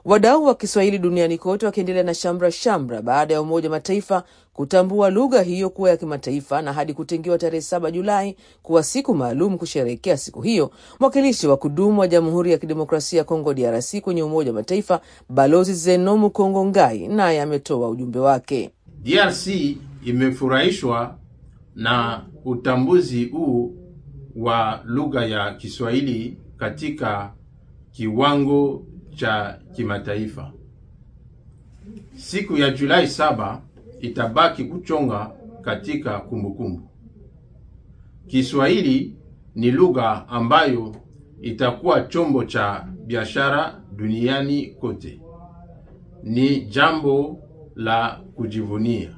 Wadau wa Kiswahili duniani kote wakiendelea na shamra shamra baada ya Umoja wa Mataifa kutambua lugha hiyo kuwa ya kimataifa na hadi kutengewa tarehe saba Julai kuwa siku maalum kusherehekea siku hiyo. Mwakilishi wa kudumu wa Jamhuri ya Kidemokrasia ya Kongo DRC kwenye Umoja wa Mataifa Balozi Zenomu Kongo Ngai naye ametoa ujumbe wake. DRC imefurahishwa na utambuzi huu wa lugha ya Kiswahili katika kiwango cha kimataifa. Siku ya Julai saba itabaki kuchonga katika kumbukumbu. Kiswahili ni lugha ambayo itakuwa chombo cha biashara duniani kote. Ni jambo la kujivunia.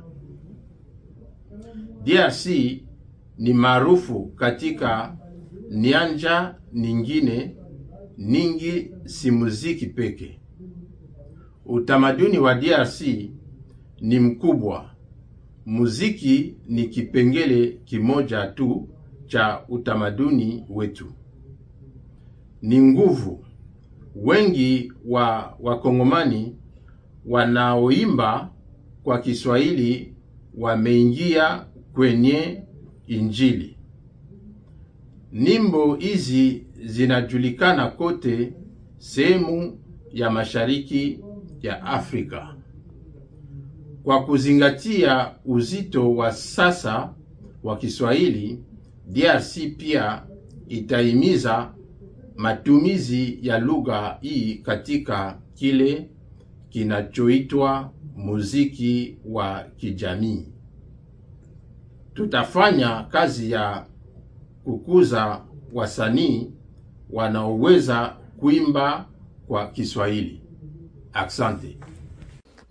DRC ni maarufu katika nyanja nyingine ningi, si muziki peke. Utamaduni wa DRC ni mkubwa. Muziki ni kipengele kimoja tu cha utamaduni wetu. Ni nguvu. Wengi wa Wakongomani wanaoimba kwa Kiswahili wameingia kwenye Injili. Nyimbo hizi zinajulikana kote sehemu ya mashariki ya Afrika. Kwa kuzingatia uzito wa sasa wa Kiswahili, DRC pia itahimiza matumizi ya lugha hii katika kile kinachoitwa muziki wa kijamii. Tutafanya kazi ya kukuza wasanii wanaoweza kuimba kwa Kiswahili. Asante.